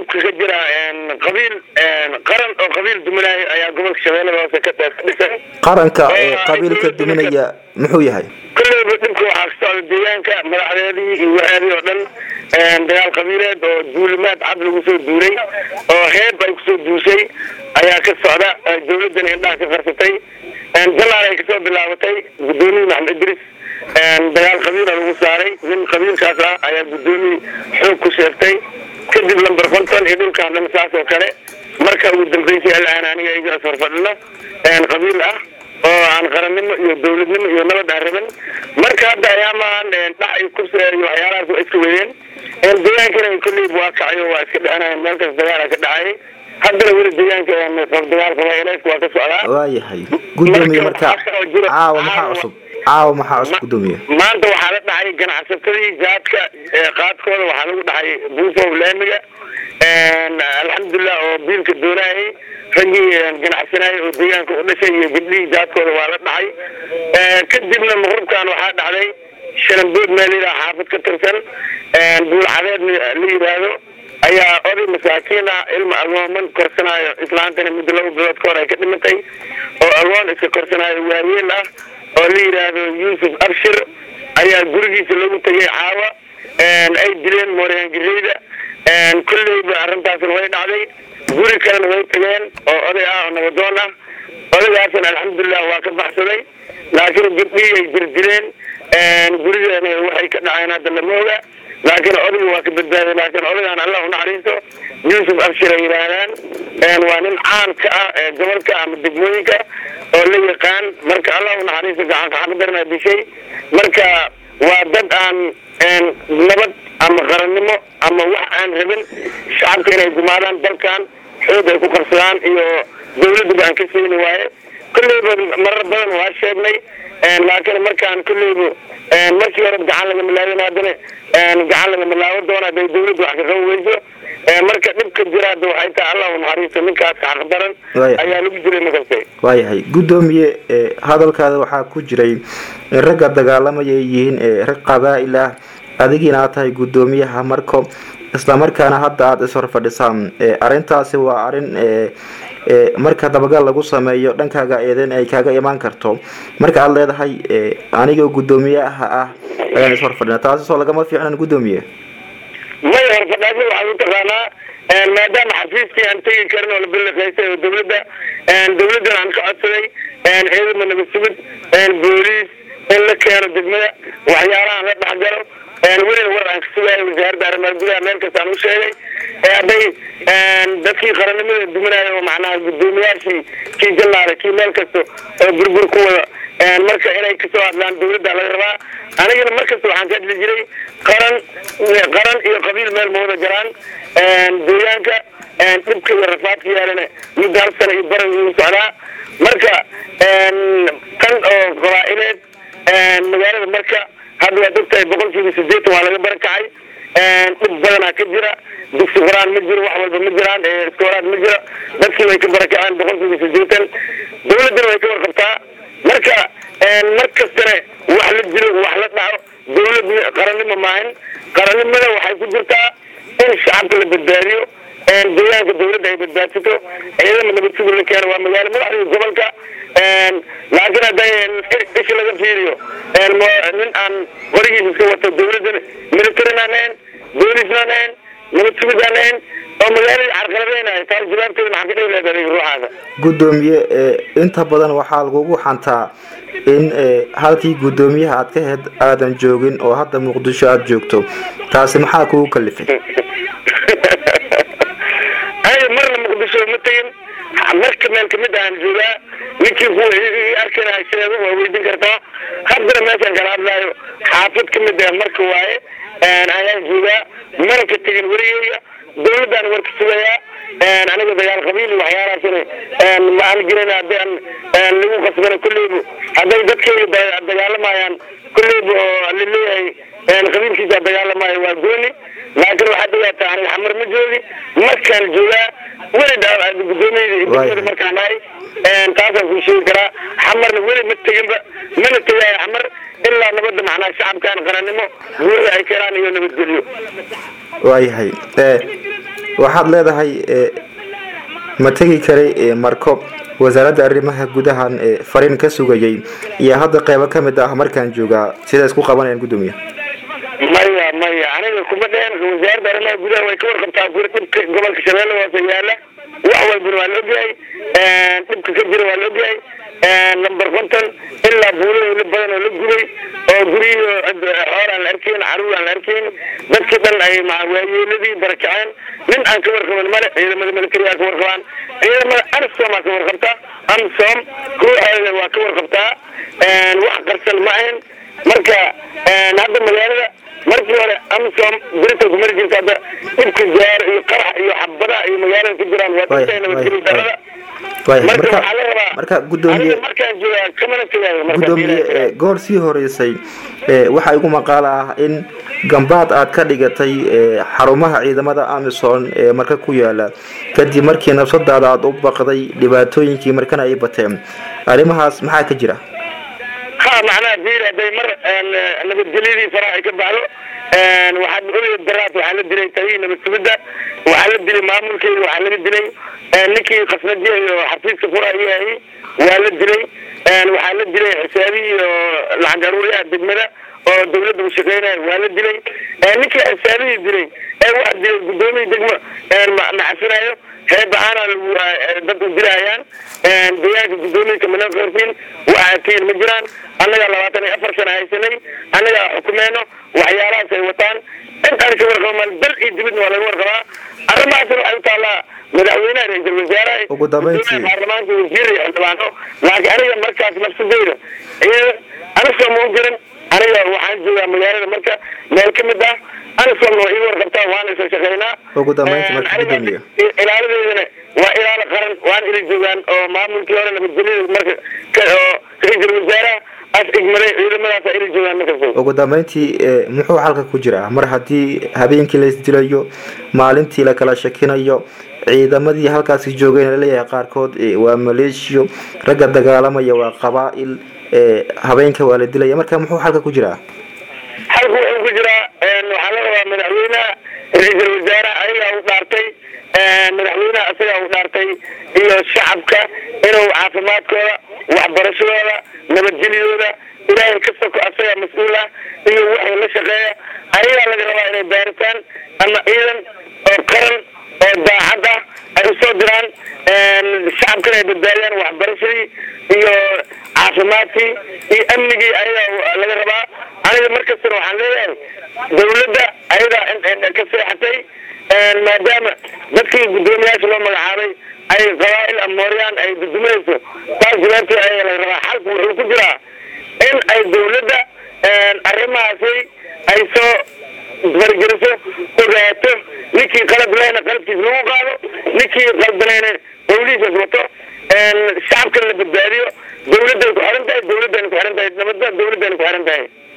dhibka ka jira qabiil qaran oo qabiil duminaayo ayaa gobolka shabeellada hoose ka dhisan qaranka ee qabiilka duminaya muxuu yahay kolleyba dhibka waxaa ka socda deegaanka madaxdeedii iyo waxeedii oo dhan dagaal qabiileed oo duulimaad cad lagu soo duulay oo heeb ay kusoo duushay ayaa ka socda dawladdan indhaha ka qarsatay jalaal ay kasoo bilaabatay guddoomiye maxamed idris dagaal qabiila lagu saaray nin qabiilkaas ah ayaa guddoomiye xoog ku sheegtay kadib lamber konton iyo dhulkaan dhan saas oo kale marka ugu dambeysay alaan aniga iga horfadhino qabiil ah oo aan qarannimo iyo dawladnimo iyo nabad aan rabin marka hadda ayaamaan dhac iyo kursi iyo waxyaalahaas waa iska weeyeen deegaankana kolleyba waa kacay oo waa iska dhacanayan meel kas dagaala ka dhacay haddana weli deegaanka dagaal qabaaileedka waa ka socdaa waayahay guddoomiye marka caawa maxaa cusub caawa maxaa cusub guddoomiye maanta waxaa la dhacay ganacsatadii jaadka qaadkooda waxaa lagu dhacay buufow laamiga alxamdulilah oo biilka doonayay raggii ganacsanayay oo deegaanka u dhashay iyo gabdhihii jaadkooda waa la dhacay kadibna maqrubkan waxaa dhacday shalambood meel yidhaha xaafad ka tirsan buulcadeed la yidhaahdo ayaa oday masaakiin ah ilma agooman korsanaayo islaantana muddo laba bilood ka hor ay ka dhimatay oo agoon iska korsanaayo waayeel ah oo la yidhaahdo yuusuf abshir ayaa gurigiisa lagu tegay caawa ay dileen mooryaangireyda kolleyba arrintaasna way dhacday guri kalena way tageen oo oday ah oo nabadoon ah odaygaasna alxamdulilah waa ka baxsaday laakiin gabdhihii ay jirdileen gurigeena waxay ka dhaceen hadda lama oga laakiin odayga waa ka badbaaday laakiin odagaan allah unaxariisto yuusuf abshir ay yidhaahdaan waa nin caan ka ah ee gobolka ama degmooyinka oo la yaqaan marka allah unaxariisto gacanka xaqdarna dishay marka waa dad aan nabad ama qarannimo ama wax aan rabin shacabka inay gumaadaan dalkan xoog ay ku qarsadaan iyo dawladduba aan ka siini waaye kolleyba marar badan waa sheegnay laakiin markaan kolleyba markii hore gacan laga milaabin haddana gacan laga milaabo doona haday dawladdu wax ka qaban weyso marka dhibka jira hadda waxay tahay allah unaxariisto ninkaas xaqdaran ayaa lagu jiray makastay waayahay guddoomiye hadalkaada waxaa ku jiray ragga dagaalamaya ay yihiin rag qabaa'il ah adigiina aad tahay guddoomiyaha marko islamarkaana hadda aada ishor fadhisaan arrintaasi waa arrin marka dabagal lagu sameeyo dhankaaga eedeyn ay kaaga imaan karto marka aada leedahay anigoo guddoomiyaha ah ayaan ishor fadhina taasi soo lagama fiicnan guddoomiye may horfadhaasa waxaad u taqaanaa maadaama xafiiskii aan tegi karin oo la biliqaystay oo dawladda dawladdan aan ka codsaday ciidama nabad sugid booliis in la keeno degmada waxyaalahaan la dhexgalo welina war aan ka sugaayo wasaaradda arrimaha gudaha meel kasta aan u sheegay hadday dadkii qarannimada duminaayo oo macnaha guddoomiyaashii kii jalaale kii meel kasta oo burbur ku wada marka inay kasoo hadlaan dawladda laga rabaa anigana mar kasta waxaan ka hadli jiray qaran qaran iyo qabiil meel ma wada jaraan deegaanka dhibka iyo rafaadka yaalana muddo hal sana iyo baran uu socdaa marka tan oo qabaa'ileed magaalada marka hadda waad ogtahay boqolkiiba sideetan waa laga barakacay dhib badanaa ka jira dugsi quraan ma jiro wax walba ma jiraan iskoolaad ma jiro dadkii way ka barakaceen boqolkiiba sideetan dawladdana way ka warqabtaa marka mar kastana wax la jiro wax la dhaco dawlad qarannimo maahin qarannimada waxay ku jirtaa in shacabka la badbaadiyo deegaanka dawladda ay badbaadsato ciidama nabad sugid la keeno waa magaalo madaxdii gobolka laakiin hadday ish laga fiiriyo nin aan qorigiisa iska wato dawladdan militarin aan ahayn boolisna aan ahayn nabad sugid aan ahayn oo magaaladii carqaladeynayo taas jawaabteeda maxaa ka dhigi lahayd adiga ruuxaasa guddoomiye inta badan waxaa lagugu xantaa in halkii guddoomiyaha aad ka hed aadan joogin oo hadda muqdisho aada joogto taasi maxaa kugu kalifay ay marna muqdisho ma tegin marka meel kamid aan joogaa ninkii ku arkana sheego waa weydin kartaa haddana meeshaan kala hadlaayo xaafad kamid ah marka waaye ayaan joogaa mana ka tegin weligeyga dawladdaan warka sugayaa aniga dagaal qabiil iyo waxyaalahaasna ma aan jirin haddi aan lagu qasbana kolleyba hadday dadkeyga dagaalamayaan kolleyba oo laleeyahay qabiilkiisa dagaalamayo waa gooni laakiin waxaad ogaataa aniga xamar ma joogi markaan joogaa weli gudoomiyada markaan ahay taasaan kuu sheegi karaa xamarna weli ma teginba mana tegaayo xamar ilaa nabadda macnaha shacabkan qarannimo guurda ay keenaan iyo nabadgelyo waayahay waxaad leedahay ma tegi karay marko wasaaradda arrimaha gudahan fariin ka sugayay iyo hadda qeybo ka mid ah markaan joogaa sida isku qabanayaan guddoomiye maya maya aniga kuma dheen wasaaradda arrimaha gudaha way ka warqabtaa dhibka gobolka shabeelle hoose yaala wax walbana waa la ogyahay dhibka ka jira waa la ogyahay number konton ilaa buulahoola badan oo la gubay oo guryihii xoor aan la arkayn caruur aan la arkayn dadkii dhan ay waayeeladii barakaceen nin aan ka warqaban male ciidamada militariga ka warqabaan ciidamada ansom aa ka warqabta ansom kooxeeda waa ka warqabtaa wax qarsan ma ahayn marka hadda magaalada markii hore amsom birita kumari jirta hadda dhibka gaar iyo qarax iyo xabadaha iyo magaalada ku jiraan waa dadka nabadgeli darada marka waxaa la rabaa marka gudoomiye markaan joogaa kamana tegaayo gudoomiye goor sii horeysay waxaa igu maqaal ah in gambaad aad ka dhigatay xarumaha ciidamada amison ee marka ku yaala kadib markii nafsadaada aada u baqday dhibaatooyinkii markana ay bateen arrimahaas maxaa ka jira ha macnaha bir haday mar nabadgelyadii faraha ay ka baxdo waxaad ogaya daraas waxaa la dilay talihii nabad sugidda waxaa la dilay maamulkeeda waxaa laga dilay ninkii khasnadiya iyo xafiiska furayahayy waa la dilay waxaa la dilay xisaabihii iyo lacag aruuriyaha degmada oo dawladda u shaqeynaya waa la dilay ninkii xisaabihii dilay ee waa dilay guddoomiya degmo macasinayo heebahaana dad u dilayaan deegaanka guddoomiya mana qortiin waxaa tiin ma jiraan annagaa labaatan iyo afar sana haysanay annagaa xukumeyno waxyaalahaas ay wataan intaan ka warqabamaan dal iyo dibadna waa laga warqabaa arrimahaasna waxay u taallaa madaxweynaha ra-iisul wasaaraha ugu dambeyntii baarlamaanka wasiir iyo xildhibaano laakiin aniga markaas nafsadeyda aniga ma u jiran aniga waxaan joogaa magaalada marka meel ka mid ah anisom waa ii warqabtaa waana isla shaqeynaa ugu dambeyntii marka gudoomiye ilaaladeedana waa ilaalo qaran waan ila joogaan oo maamulkii hore nabadgelyada marka oo ra-iisul wasaaraha as igmaday ciidamadaas ila joogaan markas ugu dambeyntii muxuu xalka ku jiraa mar haddii habeenkii la isdilayo maalintii la kala shakinayo ciidamadii halkaasi joogayna laleeyahay qaarkood waa maleeshiyo ragga dagaalamaya waa qabaa-il habeenka waa la dilaya marka muxuu xalka ku jiraa xalku wuxuu ku jiraa waxaa la rabaa madaxweynaha ra-iisul wasaaraha ayagaa u dhaartay madaxweynaha isagaa u dhaartay iyo shacabka inuu caafimaadkooda waxbarashadooda nabadgelyadooda ilaahay ka soko asagaa mas-uul ah iyo waxay la shaqeeya ayagaa laga rabaa inay baaritaan ama ciidan oo qaran oo daacad ah ay usoo diraan shacabkana ay badbaadiyaan waxbarashadii iyo caafimaadkii iyo amnigii ayagaa laga rabaa aniga markastana waxaan leeyahay dawladda ayadaa ka seexatay maadaama dadkii guddoomiyaasha loo magacaabay ay qabaa-il amooryaan ay dudumayso taas jawaabteed ayaga laga rabaa xalku wuxuu ku jiraa in ay dawladda arrimahaasi ay soo fargeliso ogaato ninkii qalad lehna qaladkiis lagu qaado ninkii qaldanayna dawlihiisas wato shacabkana la badbaadiyo dawladday ku xiran tahay dawladdayna ku xiran tahay nabadda dawladdayna ku xiran tahay